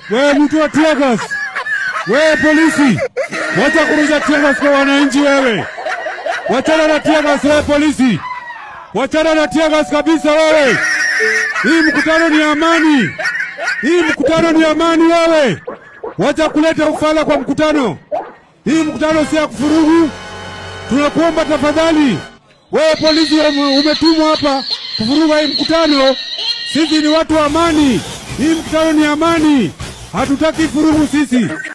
Wewe mtu wa tiagas, wewe polisi, wacha kurusha tiagas kwa wananchi. Wewe wachana na tiagas, wewe polisi, wachana na tiagas kabisa. Wewe hii mkutano ni amani, hii mkutano ni amani. Wewe wacha kuleta ufala kwa mkutano. Hii mkutano si ya kufurugu. Tunakuomba tafadhali, wewe polisi ume- umetumwa hapa kuvuruga hii mkutano. Sisi ni watu wa amani, hii mkutano ni amani, hatutaki furugu sisi.